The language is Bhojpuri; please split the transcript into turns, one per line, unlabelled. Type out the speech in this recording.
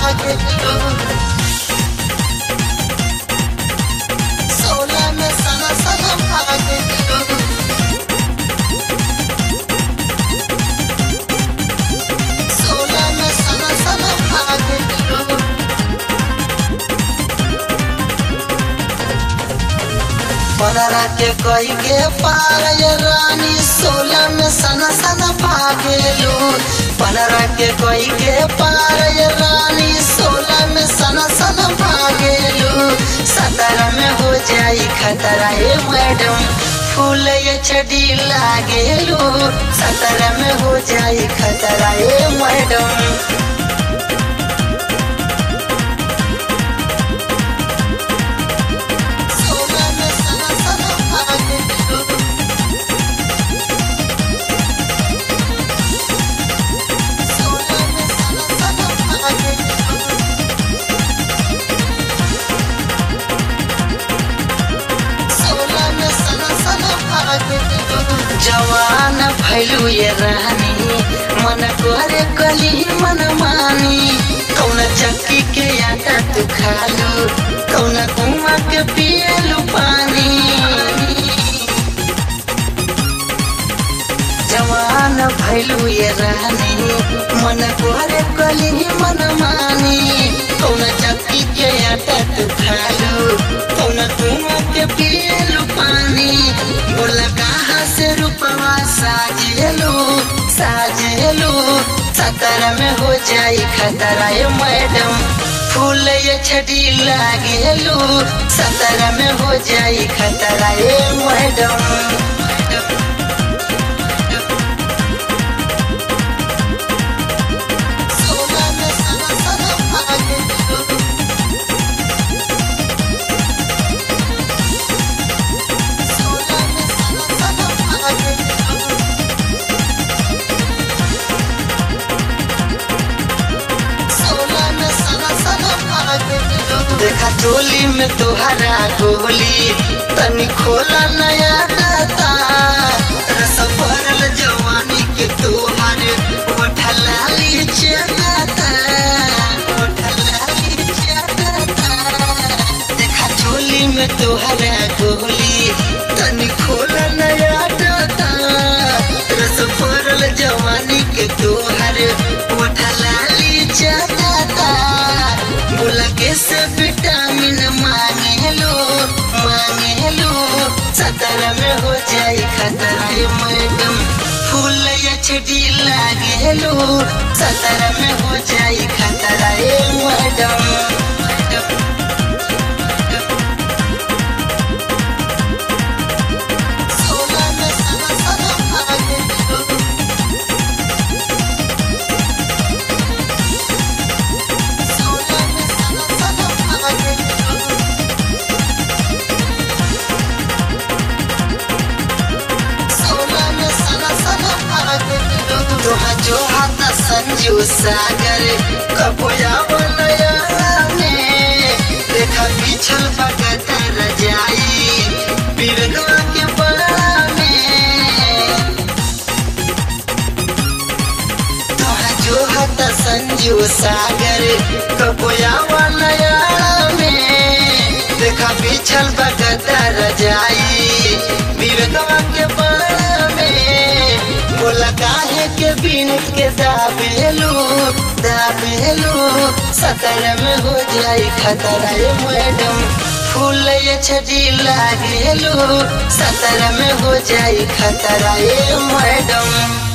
भागेलू सोलह में सन सन भागेलू सोलह में सन सन भागेलू पंद्रह के कई के पार ये रानी सोलह में सन सन भागेलू पंद्रह के कई के पार ये रानी सोलह में सन सन भागेलू सत्रह में हो जाई खतरा ये मैडम फूल ये छड़ी लागेलू सत्रह में हो जाई खतरा ये मैडम सोलह में सन सन भागेलू सोलह में सन सन भागेलू सोलह में सन सन भागेलू जवान भैलू ये रानी मन करे कली मन मानी कौन चक्की के आटा तू खालू कौन कुआ के पियलू पानी जवान भैलू ये रानी मन करे कली मन मानी कौन चक्की के आटा तू खालू कौन कुआ के पियलू पानी बोला कहाँ से रुपवा साजेलू साजेलू सतर में हो जाई खतरा ये मैडम फूल ये छड़ी लागेलू सतर में हो जाई खतरा ये मैडम सोलह में सन सन भागेलू सोलह में सन सन भागेलू सोलह में सन सन भागेलू देखा चोली में तुहरा गोली तनी खोला नया दाता रस भरल जवानी के तुहार ओठलाली चलाता ओठलाली चलाता देखा चोली में तुहरा गोली तनी खोला नया दाता रस भरल जवानी के तुहार ओठलाली चलाता बोला के से विटामिन मांगे लो मांगे लो सतर में हो जाई खतरा ये मैडम फूल ये छड़ी लागे लो सतर में हो जाई खतरा ये मैडम सोलह में सन सन भागेलू सोलह में सन सन भागेलू सोलह में सन सन भागेलू तोहा जो हाथ संजू सागर कबोया बनया में देखा पिछल भगत रजाई बिरगवा के बड़ा में तोहा जो हत संजू सागर कबोया नया में देखा पिछल बगता रजाई बिरगवा के बड़ा में बोला काहे के बिन के दाबेलू दाबेलू सतर में हो जाई खतरा ये मैडम फूल ये छड़ी लागेलू सतर में हो जाई खतरा ये मैडम